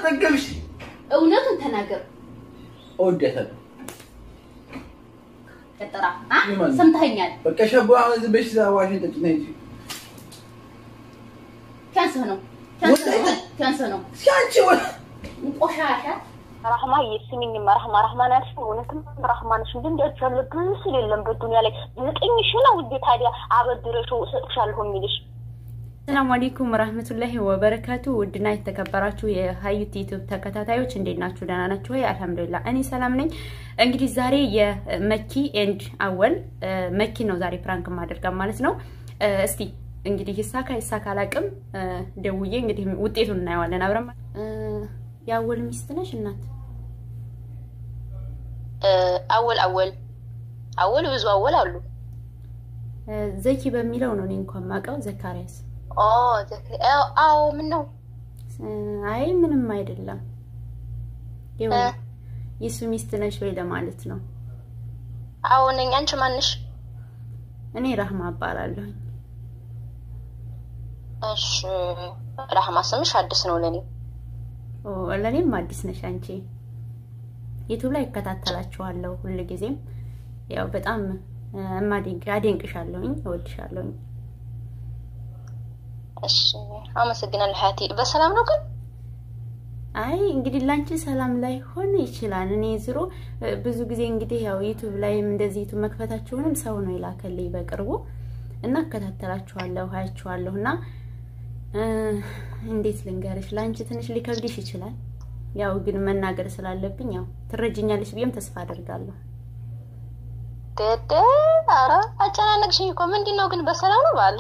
አጠገብሽ እውነቱን ተናገር። እወዳታለሁ። ቀጥራ ይማን? ሰምተኸኛል። በቃ ሸቦ አሁን ዝም ብለሽ እዛ ዋሽን ጠጪ ነይ እንጂ። ቲያንስህ ነው ቲያንስህ ነው ወላሂ- ቲያንስህ ነው እስኪ አንቺ ወ- ቆሻሻ ራህማ የስሚኝማ ራህማ ራህማ ናት። እውነትም ራህማ ነሽ። እንጂ እንደዚህ ያለ ብስል የለም በዱንያ ላይ ዘጠኝ ሺህ ነው ውዴ። ታዲያ አበድረሽው እሰጥሻለሁ የሚልሽ ሰላም አለይኩም ወራህመቱላሂ ወበረካቱ። ውድና የተከበራችሁ የሀዩት ዩቲዩብ ተከታታዮች እንዴት ናችሁ? ደህና ናችሁ ወይ? አልሐምዱሊላህ እኔ ሰላም ነኝ። እንግዲህ ዛሬ የመኪ ኤንድ አወል መኪ ነው ዛሬ ፕራንክ ማደርጋ ማለት ነው። እስቲ እንግዲህ ይሳካ ይሳካ አላቅም። ደውዬ እንግዲህ ውጤቱን እናየዋለን አብረን። የአወል ሚስት ነሽ እናት? አወል አወል አወል ብዙ አወል አሉ። ዘኪ በሚለው ነው እኔ እንኳን ማውቀው። ዘካሪያስ ኦ ዘክ- አዎ፣ አዎ ምን ነው አይ ምንም አይደለም። ይኸው እ? የሱ ሚስት ነሽ ወይ ለማለት ነው። አዎ ነኝ። አንቺ ማንሽ? እኔ ራህማ እባላለሁ። እሺ ራህማ ስምሽ አዲስ ነው ለኔ። ኦ ለኔም አዲስ ነሽ አንቺ። ዩቲዩብ ላይ እከታተላችኋለሁ ሁል ጊዜም ያው በጣም እማዴንቅ አደንቅሻለሁኝ፣ እወድሻለሁኝ። እሺ አመሰግናለሁ ሀያቴ። በሰላም ነው ግን? አይ እንግዲህ ላንቺ ሰላም ላይ ሆን ይችላል። እኔ ዝሮ ብዙ ጊዜ እንግዲህ ያው ዩቲዩብ ላይም እንደዚህ ዩቲዩብ መክፈታችሁንም ሰው ነው የላከልኝ በቅርቡ እና እከታተላችኋለሁ፣ አያችኋለሁ እና እ፣ እንዴት ልንገርሽ ላንቺ ትንሽ ሊከብድሽ ይችላል። ያው ግን መናገር ስላለብኝ ያው ትረጅኛለሽ ብዬም ተስፋ አደርጋለሁ። ደደ ኧረ አጨናነቅሽኝ እኮ። ምንድን ነው ግን በሰላም ነው ባለ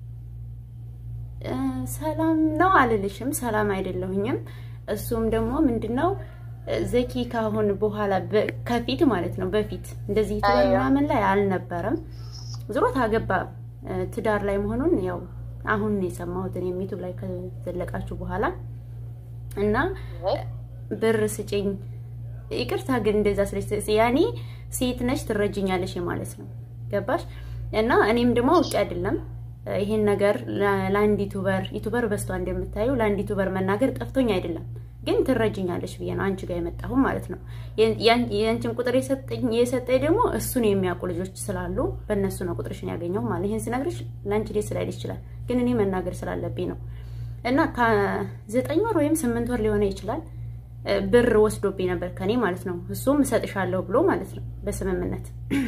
እ፣ ሰላም ነው አልልሽም፣ ሰላም አይደለሁኝም። እሱም ደግሞ ምንድነው እ፣ ዘኪ ካሁን በኋላ በ- ከፊት ማለት ነው በፊት እንደዚህ ዩቲዩበር አዎ። ምናምን ላይ አልነበረም። ዞሮ ታገባ እ፣ ትዳር ላይ መሆኑን ያው አሁን ነው የሰማሁት እኔም ዩቲዩብ ላይ ከዘለቃችሁ በኋላ እና ብር ስጭኝ ይቅርታ ግን እንደዛ ስለሽ ያኔ ሴት ነሽ ትረጅኛለሽ ማለት ነው ገባሽ እና እኔም ደግሞ አውቄ አይደለም ይሄን ነገር ለ- ለአንድ ዩቱበር ዩቱበር በስቷ እንደምታዩ ለአንድ ዩቱበር መናገር ጠፍቶኝ አይደለም ግን ትረጅኛለሽ ብዬ ነው አንቺ ጋር የመጣሁ ማለት ነው የ- ያን- የአንቺን ቁጥር የሰጠኝ የሰጠኝ ደግሞ እሱን የሚያውቁ ልጆች ስላሉ በእነሱ ነው ቁጥርሽን ያገኘው ማለት ይሄን ስነግርሽ ለአንቺ ደስ ላይል ይችላል ግን እኔ መናገር ስላለብኝ ነው እና ከዘጠኝ ወር ወይም ስምንት ወር ሊሆነ ይችላል እ፣ ብር ወስዶብኝ ነበር ከኔ ማለት ነው። እሱም እሰጥሻለሁ ብሎ ማለት ነው በስምምነት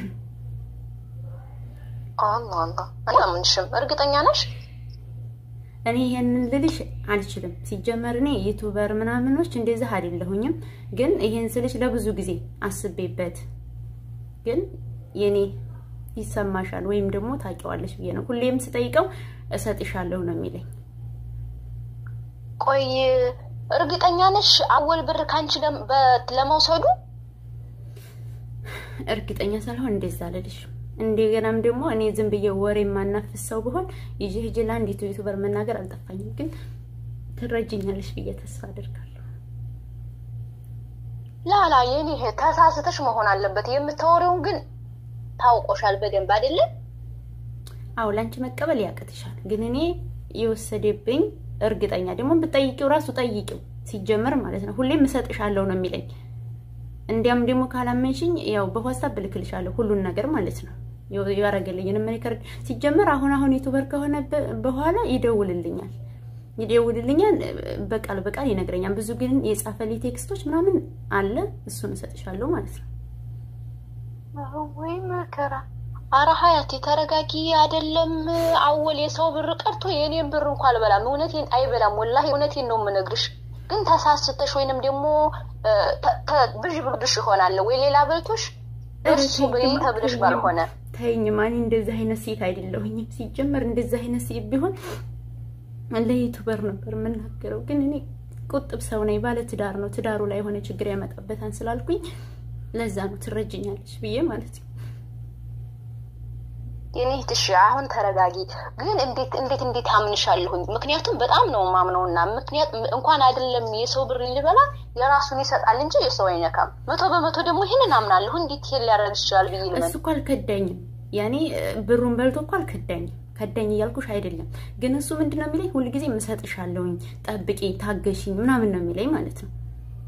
አላህ አላህ አላምንሽም። እርግጠኛ ነሽ? እኔ ይሄንን ልልሽ አልችልም። ሲጀመር እኔ ዩቱበር ምናምኖች እንደዚህ አይደለሁኝም። ግን ይሄን ስልሽ ለብዙ ጊዜ አስቤበት ግን የኔ ይሰማሻል ወይም ደግሞ ታውቂዋለሽ ብዬ ነው ሁሌም ስጠይቀው እሰጥሻለሁ ነው የሚለኝ። ቆይ እርግጠኛ ነሽ አወል ብር ከአንቺ ለም- በ- ለመውሰዱ? እርግጠኛ ሳልሆን እንደዛ አልልሽ። እንደገናም ደግሞ እኔ ዝም ብዬ ወሬ የማናፍስ ሰው ብሆን ይዤ ሂጅ ለአንዲቱ ዩቱበር መናገር አልጠፋኝም። ግን ትረጅኛለሽ ብዬ ተስፋ አደርጋለሁ። ላላ የኔ እህት ተሳስተሽ መሆን አለበት። የምታወሪውን ግን ታውቆሻል በደንብ አይደለም? አዎ ላንቺ መቀበል ያቅትሻል። ግን እኔ የወሰደብኝ እርግጠኛ ደግሞ ብጠይቂው ራሱ ጠይቂው ሲጀመር ማለት ነው ሁሌም እሰጥሻለሁ ነው የሚለኝ። እንዲያም ደግሞ ካላመንሽኝ ያው በዋትስአፕ እልክልሻለሁ ሁሉን ነገር ማለት ነው ያረገልኝን ሪከርድ ሲጀመር አሁን አሁን ዩቱበር ከሆነ በ- በኋላ ይደውልልኛል ይደውልልኛል በቃል በቃል ይነግረኛል። ብዙ ግን የጻፈልኝ ቴክስቶች ምናምን አለ እሱን እሰጥሻለሁ ማለት ነው። ወይ መከራ። አረ ሀያቴ ተረጋጊ። አይደለም አወል የሰው ብር ቀርቶ የእኔን ብር እንኳ አልበላም። እውነቴን አይበላም። ወላሂ እውነቴን ነው የምነግርሽ። ግን ተሳስተሽ ወይንም ደግሞ እ፣ ተ- ተ- ብዥ ብርድሽ ይሆናል ወይ ሌላ በልቶሽ እሱ በይ ተብለሽ ባልሆነ ተይኝ ማን እንደዚህ አይነት ሴት አይደለሁኝም። ሲጀመር እንደዚህ አይነት ሴት ቢሆን ለዩቱበር ነበር የምናገረው። ግን እኔ ቁጥብ ሰው ነኝ፣ ባለ ትዳር ነው። ትዳሩ ላይ የሆነ ችግር ያመጣበታል ስላልኩኝ ለዛ ነው ትረጅኛለች ብዬ ማለት ነው። የኔ እህትሽ አሁን ተረጋጊ። ግን እንዴት እንዴት እንዴት አምንሻለሁኝ? ምክንያቱም በጣም ነው ማምነውና ምክንያት እንኳን አይደለም የሰው ብር ሊበላ የራሱን ይሰጣል እንጂ የሰው አይነካም። መቶ በመቶ ደግሞ ይህንን አምናለሁ። እንዴት ይሄን ሊያደርግ ይችላል ብዬ ልመን እሱ እኮ አልከዳኝም። ያኔ ብሩን በልቶ እኮ አልከዳኝም። ከዳኝ እያልኩሽ አይደለም። ግን እሱ ምንድን ነው የሚለኝ ሁልጊዜ እሰጥሻለሁኝ፣ ጠብቂ፣ ታገሽኝ ምናምን ነው የሚለኝ ማለት ነው።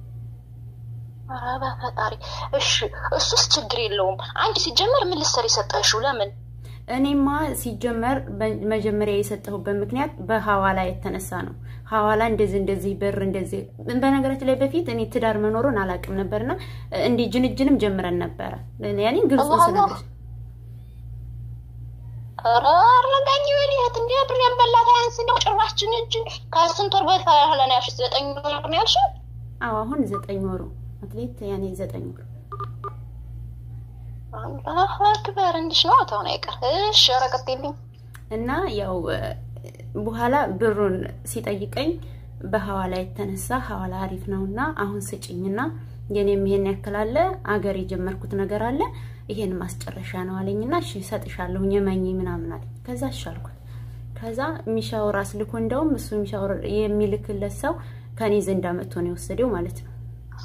ኧረ በፈጣሪ እሺ፣ እሱስ ችግር የለውም። አንቺ ሲጀመር ምን ልትሰሪ ሰጠሽው? ለምን እኔማ ሲጀመር መጀመሪያ የሰጠሁበት ምክንያት በሐዋላ የተነሳ ነው። ሐዋላ እንደዚህ እንደዚህ ብር እንደዚህ። በነገራችን ላይ በፊት እኔ ትዳር መኖሩን አላውቅም ነበርና እንዲህ ጅንጅንም ጀምረን ነበረ። ያኔ ግልጽ ስነግርሽ ኧረ አረጋኝ ወዲህት እንዲ ብር ያንበላት አያንስ ነው ጭራሽ ጅንጅን ከስንት ወር በኋላ ነው ያልሽው? ዘጠኝ ወር ነው ያልሽው? አዎ አሁን ዘጠኝ ወሩ አትሌት ያኔ ዘጠኝ ወሩ አላሁ አክበር እንዲሽ ነው ተሆነ አይቀር እሺ ኧረ ቀጥይልኝ እና ያው በኋላ ብሩን ሲጠይቀኝ በሐዋላ የተነሳ ሐዋላ አሪፍ ነውና አሁን ስጭኝና የኔም ይሄን ያክል አለ አገር የጀመርኩት ነገር አለ ይሄን ማስጨረሻ ነው አለኝና እሺ እሰጥሻለሁ የመኝ ምናምን አለኝ። ከዛ እሺ አልኩት። ከዛ ሚሻወር አስልኮ እንደውም እሱ ሚሻወር የሚልክለት ሰው ከኔ ዘንድ አመጥቶ ነው የወሰደው ማለት ነው።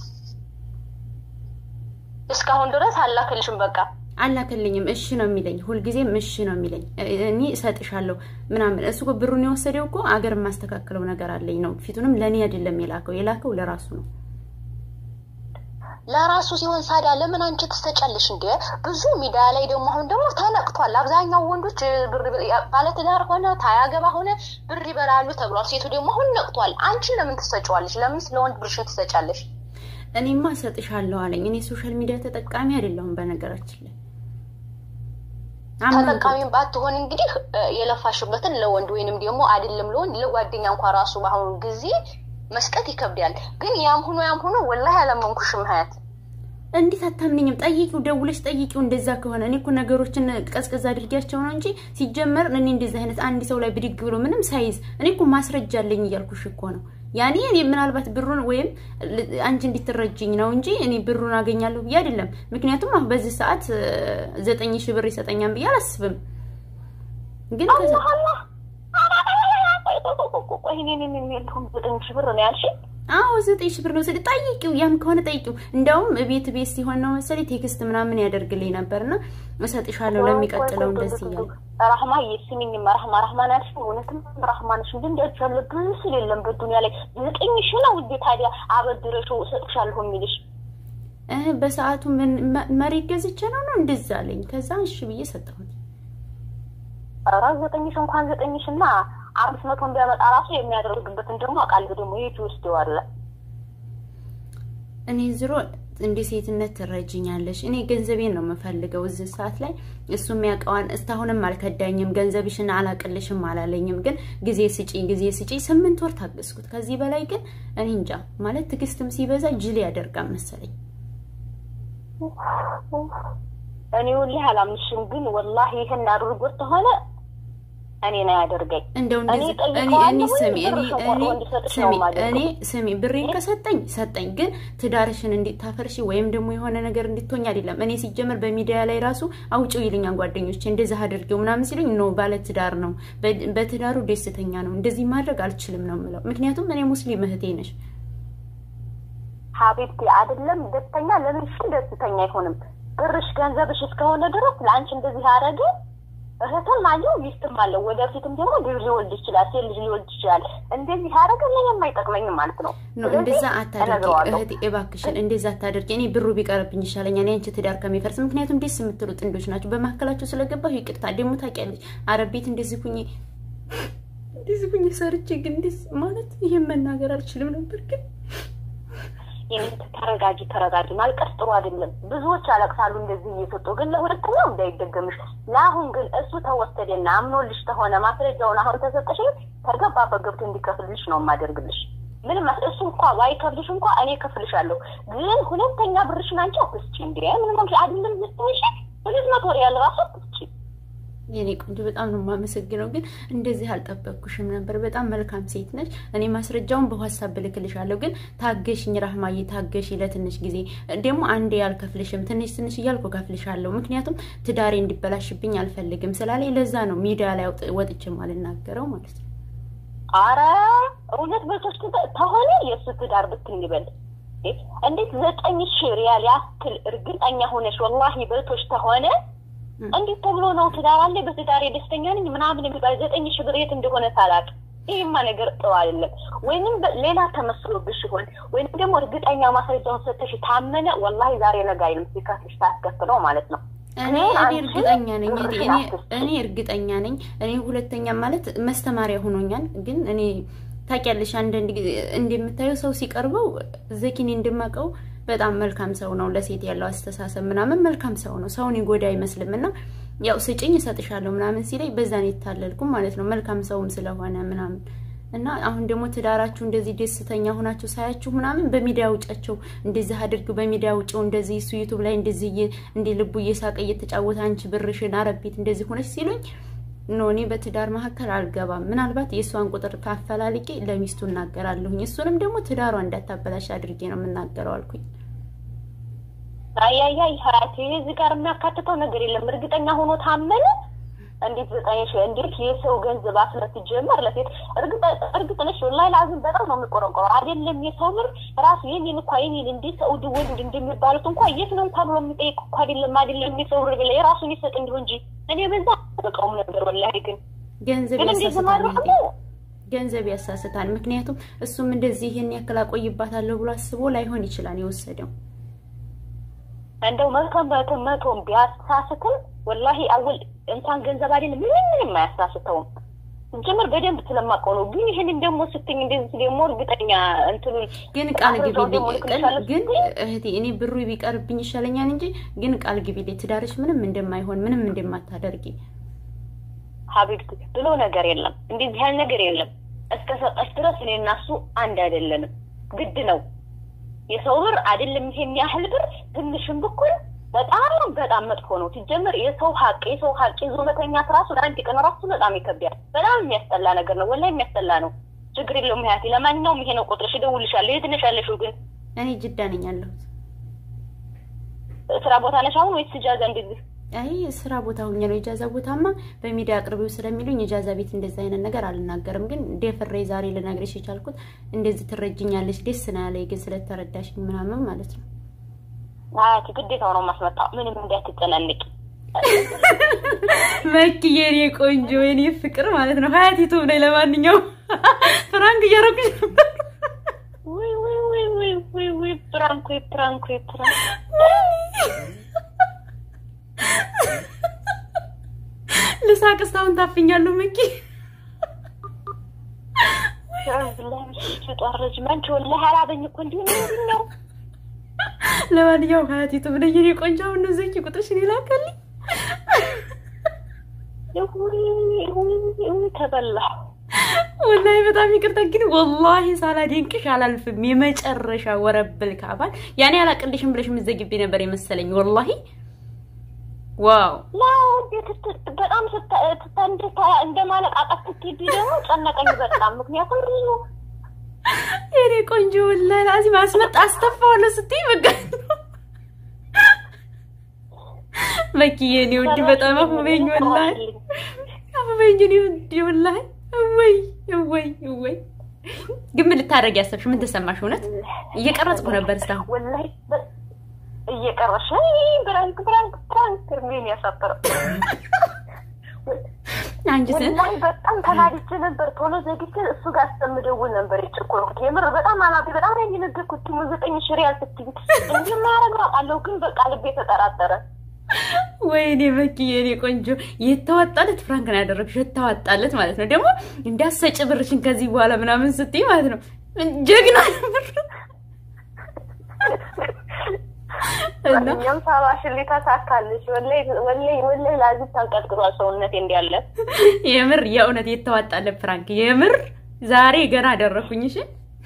እስካሁን ድረስ አላክልሽም በቃ አላከልኝም። እሺ ነው የሚለኝ፣ ሁልጊዜም እሺ ነው የሚለኝ። እኔ እሰጥሻለሁ ምናምን። እሱ እኮ ብሩን የወሰደው እኮ አገር የማስተካከለው ነገር አለኝ ነው። ፊቱንም ለእኔ አይደለም የላከው፣ የላከው ለራሱ ነው። ለራሱ ሲሆን ሳዳ ለምን አንቺ ትሰጫለሽ እንዴ? ብዙ ሚዲያ ላይ ደግሞ አሁን ደግሞ ተነቅቷል። አብዛኛው ወንዶች ብር ባለትዳር ሆነ ታያገባ ሆነ ብር ይበላሉ ተብሏል። ሴቱ ደግሞ አሁን ነቅቷል። አንቺን ለምን ትሰጫዋለሽ? ለምን ስለ ወንድ ብርሽን ትሰጫለሽ? እኔማ እሰጥሻለሁ አለኝ። እኔ ሶሻል ሚዲያ ተጠቃሚ አይደለሁም በነገራችን ላይ ተጠቃሚም ባትሆን እንግዲህ የለፋሽበትን ለወንድ ወይንም ደግሞ አይደለም ለወንድ ለጓደኛ እንኳ ራሱ በአሁኑ ጊዜ መስጠት ይከብዳል። ግን ያም ሆኖ ያም ሆኖ ወላሂ አላመንኩሽም ሀያት እንዴት አታምንኝም? ጠይቂው፣ ደውለሽ ጠይቂው። እንደዛ ከሆነ እኔ እኮ ነገሮችን ቀዝቀዝ አድርጊያቸው ነው እንጂ ሲጀመር እኔ እንደዚህ አይነት አንድ ሰው ላይ ብድግ ብሎ ምንም ሳይዝ እኔ እኮ ማስረጃ አለኝ እያልኩሽ እኮ ነው። ያኔ እኔ ምናልባት ብሩን ወይም አንቺ እንዲትረጅኝ ነው እንጂ እኔ ብሩን አገኛለሁ ብዬ አይደለም። ምክንያቱም አሁን በዚህ ሰዓት ዘጠኝ ሺህ ብር ይሰጠኛል ብዬ አላስብም። ግን ከዛ ዘጠኝ ሺህ ብር ነው ያልሽኝ? አዎ ዘጠኝ ሺህ ብር ነው ስል ጠይቂው፣ ያም ከሆነ ጠይቂው። እንደውም ቤት ቤት ሲሆን ነው መሰለኝ ቴክስት ምናምን ያደርግልኝ ነበርና እሰጥሻለሁ ለሚቀጥለው እንደዚህ እያለ ራህማ የስሚኝማ ራህማ ራህማን ያልሽ እውነትም ራህማንሽ እንጂ እንዲያች ያለ ብዙ ስል የለም በዱንያ ላይ ዘጠኝ ሺህ ነው እንዴ ታዲያ አበድረሽው እሰጥሻለሁ የሚልሽ በሰዓቱ መሬት ገዝቼ ነው ነው እንደዛ አለኝ። ከዛ እሺ ብዬ ሰጠሁት። ኧረ ዘጠኝ ሺህ እንኳን ዘጠኝ ሺህ እና አምስት መቶ እንዲያመጣ ራሱ የሚያደርግበትን ደግሞ አውቃለሁ። ደግሞ የት ይወስደዋል? እኔ ዝሮ እንደ ሴትነት ትረጅኛለሽ። እኔ ገንዘቤን ነው የምፈልገው እዚህ ሰዓት ላይ። እሱ የሚያውቀዋን እስካሁንም አልከዳኝም። ገንዘብሽን አላቅልሽም አላለኝም። ግን ጊዜ ስጪኝ፣ ጊዜ ስጪኝ። ስምንት ወር ታገስኩት። ከዚህ በላይ ግን እኔ እንጃ ማለት ትዕግስትም ሲበዛ ጅል ያደርጋል መሰለኝ። እኔ ወላሂ አላምንሽም። ግን ወላሂ ይህን አድርጎት ከሆነ እኔ ነው ያደርገኝ። እንደው እንደዚህ እኔ እኔ ስሚ እኔ እኔ ስሚ እኔ ስሚ ብሬን ከሰጠኝ ሰጠኝ፣ ግን ትዳርሽን እንዲታፈርሺ ወይም ደግሞ የሆነ ነገር እንድትሆኝ አይደለም። እኔ ሲጀመር በሚዲያ ላይ ራሱ አውጪው ይልኛል ጓደኞቼ፣ እንደዛ አድርጌው ምናምን ሲሉኝ ኖ ባለ ትዳር ነው፣ በትዳሩ ደስተኛ ነው፣ እንደዚህ ማድረግ አልችልም ነው የምለው። ምክንያቱም እኔ ሙስሊም እህቴ ነሽ ሀቢብቲ አይደለም ደስተኛ ለምን እሺ ደስተኛ አይሆንም? ብርሽ ገንዘብሽ እስከሆነ ድረስ ለአንቺ እንደዚህ ያደረገ እህትም አለው ሚስትም አለው። ወደፊትም ደግሞ ልጅ ሊወልድ ይችላል፣ ሴት ልጅ ሊወልድ ይችላል። እንደዚህ ያደረገ ለእኔም አይጠቅመኝም ማለት ነው። ኖ እንደዛ አታደርጊ እህቴ፣ እባክሽን እንደዛ አታደርጊ። እኔ ብሩ ቢቀርብኝ ይሻለኛል የአንቺ ትዳር ከሚፈርስ። ምክንያቱም ደስ የምትሉ ጥንዶች ናቸው። በመካከላቸው ስለገባሁ ይቅርታ። ደግሞ ታውቂያለሽ አረብ ቤት እንደዚህ ሁኜ እንደዚህ ሁኜ ሰርቼ ግን ደስ ማለት ይሄን መናገር አልችልም ነበር ግን ተረጋጊ ተረጋጊ። ማልቀስ ጥሩ አይደለም። ብዙዎች ያለቅሳሉ እንደዚህ እየሰጡ ግን ለሁለተኛው እንዳይደገምሽ። ለአሁን ግን እሱ ተወሰደና አምኖልሽ ተሆነ ማስረጃውን አሁን ተሰጠሽ ተገባበት ገብቶ እንዲከፍልሽ ነው የማደርግልሽ። ምንም እሱ እንኳ ባይከፍልሽ እንኳ እኔ ከፍልሻለሁ። ግን ሁለተኛ ብርሽን አንቺ አትስጪ። እንዲ ምንም አይደለም ስትሽ ሁለት መቶ ሪያል ራሱ አትስጪ። የኔ ቆንጆ በጣም ነው የማመሰግነው። ግን እንደዚህ አልጠበቅኩሽም ነበር። በጣም መልካም ሴት ነች። እኔ ማስረጃውን በዋትስአፕ እልክልሻለሁ። ግን ታገሽኝ ራህማዬ፣ ታገሽ ለትንሽ ጊዜ ደግሞ አንዴ አልከፍልሽም፣ ትንሽ ትንሽ እያልኩ ከፍልሻለሁ። ምክንያቱም ትዳሬ እንዲበላሽብኝ አልፈልግም ስላለኝ ለዛ ነው ሚዲያ ላይ ወጥቼ አልናገረው ማለት ነው። አረ እውነት በሶስት ተሆነ የእሱ ትዳር ብትን ይበል እንዴት ዘጠኝ ሺህ ሪያል ያክል እርግጠኛ ሆነሽ ወላሂ በልቶች ተሆነ እንዴት ተብሎ ነው ትዳር አለ በትዳሬ ደስተኛ ነኝ ምናምን የሚባል ዘጠኝ ሺህ ብር የት እንደሆነ ሳላቅ ይህማ ነገር ጥሩ አይደለም። ወይንም በ- ሌላ ተመስሎብሽ ይሆን ወይንም ደግሞ እርግጠኛ ማስረጃውን ሰተሽ ታመነ ወላሂ ዛሬ ነገ አይልም ሲከፍልሽ ታስከፍለው ማለት ነው። እኔ ግን እኔ አንቺ እርግጠኛ ነኝ እህቴ፣ ብርሽን እኔ አትስጪ። እኔ እርግጠኛ ነኝ። እኔ ሁለተኛ ማለት መስተማሪያ ሆኖኛል። ግን እኔ ታውቂያለሽ፣ አንዳንድ ጊዜ እንደምታየው ሰው ሲቀርበው ዘኪኔ እንደማውቀው በጣም መልካም ሰው ነው። ለሴት ያለው አስተሳሰብ ምናምን መልካም ሰው ነው። ሰውን ይጎዳ አይመስልም። እና ያው ስጭኝ እሰጥሻለሁ ምናምን ሲለኝ በዛ ነው የታለልኩም ማለት ነው። መልካም ሰውም ስለሆነ ምናምን እና አሁን ደግሞ ትዳራችሁ እንደዚህ ደስተኛ ሆናችሁ ሳያችሁ ምናምን በሚዲያ ውጫቸው እንደዚህ አድርግ በሚዲያ ውጭው እንደዚህ እሱ ዩቱብ ላይ እንደዚህ እየ- እንደ ልቡ እየሳቀ እየተጫወተ አንቺ ብርሽን አረቤት እንደዚህ ሆነች ሲሉኝ ኖ እኔ በትዳር መካከል አልገባም። ምናልባት የእሷን ቁጥር ካፈላልቄ ለሚስቱ እናገራለሁኝ። እሱንም ደግሞ ትዳሯ እንዳታበላሽ አድርጌ ነው የምናገረው አልኩኝ። አያያይ ሀያቴ እዚህ ጋር የሚያካትተው ነገር የለም። እርግጠኛ ሆኖ ታመነ እንዴት ዘጠኝ ሺህ እንዴት የሰው ገንዘብ አስለት ጀመር ለሴት እርግጥ ነሽ ወላሂ ላዝም በጣም ነው የሚቆረቆረው። አይደለም የሰው ብር ራሱ የኔን እኳ የኔን እንዴት ሰውድ ወንድ እንደሚባሉት እንኳ የት ነው እንኳ ብሎ የሚጠይቅ እኳ አይደለም አይደለም የሰው ብር ብለ የራሱን ይሰጥ እንዲሁ እንጂ እኔ በዛ በቃውም ነበር ወላሂ ግን ገንዘብ ግን እንዴት ያሳስታል ማድረግ እህቴ፣ ገንዘብ ያሳስታል። ምክንያቱም እሱም እንደዚህ ይህን ያክል አቆይባታለሁ ብሎ አስቦ ላይሆን ይችላል የወሰደው። እንደው መቶ መቶ መቶም ቢያሳስትም ወላሂ አወል እንኳን ገንዘብ አይደለም ምንም ምንም አያሳስተውም። ጀምር በደንብ ስለማውቀው ነው። ግን ይህንን ደግሞ ስትኝ እንደዚህ ደግሞ እርግጠኛ እንትኑን ግን ቃል አስረጃውን ግቢልኝ ደግሞ ቅን ልክልሻለሁ ግን ስትይ እህቴ እኔ ብሩ ቢቀርብኝ ይሻለኛል እንጂ ግን ቃል ግቢልኝ ትዳርሽ ምንም እንደማይሆን ምንም እንደማታደርጊ ሀቢብቲ ብሎ ነገር የለም። እንደዚህ ያህል ነገር የለም። እስከ ሰጠሽ ድረስ እኔ እና እሱ አንድ አይደለንም። ግድ ነው። የሰው ብር አይደለም ይሄን ያህል ብር ትንሽም ብኩል በጣም በጣም መጥፎ ነው። ሲጀመር የሰው ሀቅ የሰው ሀቅ ይዞ መተኛት ራሱ ለአንድ ቀን ራሱ በጣም ይከብዳል። በጣም የሚያስጠላ ነገር ነው። ወላሂ የሚያስጠላ ነው። ችግር የለውም ያቴ። ለማንኛውም ይሄ ነው ቁጥርሽ፣ እደውልልሻለሁ። የት ነሽ ያለሽው ግን? እኔ ጅዳ ነኝ ያለሁት። ስራ ቦታ ነሽ አሁን ወይስ እጃዛ እንደዚህ? አይ ስራ ቦታ ሁኜ ነው። የጃዛ ቦታማ በሚዲያ አቅርቢው ስለሚሉኝ የጃዛ ቤት እንደዛ አይነት ነገር አልናገርም። ግን ደፍሬ ዛሬ ልነግርሽ የቻልኩት እንደዚህ ትረጅኛለሽ ደስ ነው ያለኝ፣ ግን ስለተረዳሽኝ ምናምን ማለት ነው። አያቴ ግዴታው ነው ማስመጣው። ምንም እንዳትጨናንቂ። መኪ የኔ ቆንጆ የኔ ፍቅር ማለት ነው። ሀያት ዩቱብ ላይ ለማንኛውም ፍራንክ እያረኩሽ ነበር። ውይ ውይ ውይ ውይ ውይ ውይ ፕራንክ ወይ ፕራንክ ወይ ፕራንክ ልሳቅ እስካሁን ታፍኛለሁ መኪ ተጧረጅ መንች ወላሂ አላበኝ እኮ እንዲሁ ምንድን ነው ለማንኛውም ሀያት ዩቱብ ላይ የኔ ቆንጆ አሁን ነው ዘኪ ቁጥርሽን ይላከልኝ። ውይ ውይ ውይ ተበላሁ ወላሂ በጣም ይቅርታ ግን ወላሂ ሳላደንቅሽ አላልፍም። የመጨረሻ ወረብል ካባል ያኔ አላቅልሽም ብለሽ የምትዘግቢ ነበር የመሰለኝ ወላሂ ዋው ላው እንዴት ስት- በጣም ስታ- ስታ- እንደ- እንደ ማለቃቀስ ስትሄጂ ደግሞ ጨነቀኝ በጣም ምክንያቱም ብዙ የኔ ቆንጆ ወላሂ ላዚም አስመጣ አስተፋዋለሁ ስትይ በቃ መኪ የኔ ውድ በጣም አፈበኝ ወላሂ አፈበኝ የኔ ውድ ወላሂ እወይ እወይ እወይ ግን ምን ልታደርጊ ያሰብሽ ምን ተሰማሽ እውነት እየቀረጽኩ ነበር እስካሁን ወላሂ በ- እየቀረሽ ብራንክ ብራንክ ብራንክ እርሜን ያሳፈረው አንቺ ስ ወላሂ በጣም ተናድጄ ነበር። ቶሎ ዘግቼ እሱ ጋር እስከምደውል ነበር የጨኮርኩት። የምር በጣም አላቢ በጣም ነው የነገርኩት። ሙ ዘጠኝ ሽሪ ያልስትኝ እንዲህ ማያደርገው አውቃለሁ፣ ግን በቃ ልቤ ተጠራጠረ። ወይኔ መኪ የኔ ቆንጆ የተዋጣለት ፍራንክ ነው ያደረግሽ። የተዋጣለት ማለት ነው ደግሞ እንዳሰጭ ብርሽን ከዚህ በኋላ ምናምን ስትይ ማለት ነው ጀግና ነበር እና እኛም ሰባሽን ሊተሳካልሽ ወላሂ ወላሂ ወላሂ ላዚህ ታንቀጥቅጧል ሰውነቴ እንዲያለ የምር የእውነት የተዋጣለት ፍራንክ የምር ዛሬ ገና አደረኩኝ። እሺ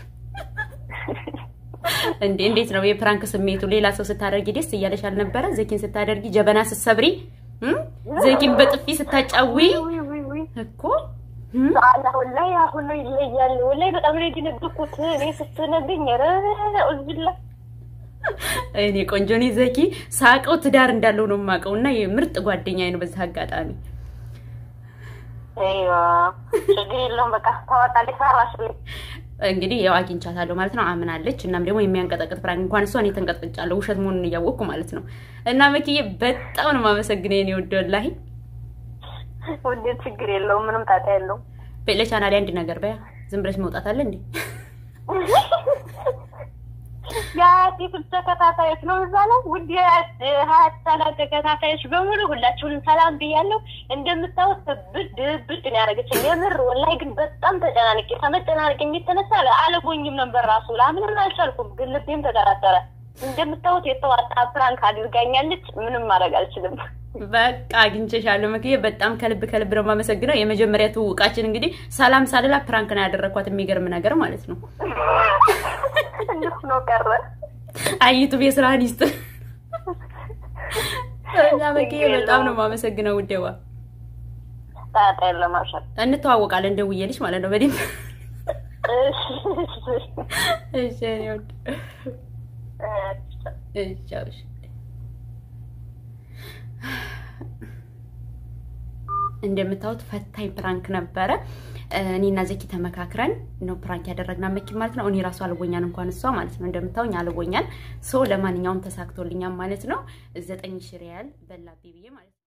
እንዴ እንዴት ነው የፕራንክ ስሜቱ? ሌላ ሰው ስታደርጊ ደስ እያለሽ አልነበረ? ዘኪን ስታደርጊ ጀበና ስትሰብሪ እም? ዘኪን በጥፊ ስታጫዊ ውይ ውይ ውይ እኮ እም? አላ ወላሂ አሁን ነው ይለያል። ወላሂ በጣም ነው የደነገጥኩት እኔ ስትነግኝ ኧረ ኡዝቢላ እኔ ቆንጆ እኔ ዘኪ ሳቀው ትዳር እንዳለው ነው የማውቀው እና የምርጥ ጓደኛዬ ነው። በዚህ አጋጣሚ አይዋ ችግር የለውም በቃ ታወጣልሽ ሰራሽልኝ እንግዲህ ያው አግኝቻታለሁ ማለት ነው። አምናለች። እናም ደግሞ የሚያንቀጠቅጥ ፕራንክ እንኳን እሷ እኔ ተንቀጥቅጫለሁ ውሸት መሆኑን እያወቅኩ ማለት ነው። እና መክዬ በጣም ነው የማመሰግነው የኔ ውድ ወላሂ። ውዴ ችግር የለውም ምንም ጣጣ የለውም። ለቻናሌ አንድ ነገር በያ ዝም ብለሽ መውጣት አለ እንዴ? የሀያት ተከታታዮች ነው እዛ ላይ ውድ የሀያት ቻናል ተከታታዮች በሙሉ ሁላችሁንም ሰላም ብያለሁ። እንደምታወት ብድ ብድ ነው ያደረገችኝ። የምር ወላሂ ግን በጣም ተጨናንቄ ከመጨናነቅ የሚተነሳ አለጎኝም ነበር ራሱ ላምንም አልቻልኩም። ግን ልቤም ተጠራጠረ። እንደምታወት የተዋጣ ፕራንክ አድርጋኛለች። ምንም ማድረግ አልችልም። በቃ አግኝቼሻለሁ መክዬ፣ በጣም ከልብ ከልብ ነው የማመሰግነው። የመጀመሪያ ትውውቃችን እንግዲህ ሰላም ሳልላ ፕራንክ ነው ያደረኳት። የሚገርም ነገር ማለት ነው። እንዲሁ ነው ቀረ። አይቱብ የስራህን ይስጥ እና መክዬ በጣም ነው የማመሰግነው ውዴዋ። ጣጣ የለም አብሽር። እንተዋወቃለን ደውዬልሽ ማለት ነው በደንብ እሺ፣ እሺ እኔ ወድ እሺ እሺ እንደምታዩት ፈታኝ ፕራንክ ነበረ። እኔና ዘኪ ተመካክረን ነው ፕራንክ ያደረግና መኪ ማለት ነው። እኔ ራሱ አልቦኛል እንኳን እሷ ማለት ነው። እንደምታውኝ አልቦኛል። ሶ ለማንኛውም ተሳክቶልኛል ማለት ነው። ዘጠኝ ሺህ ሪያል በላቤ ብዬ ማለት ነው።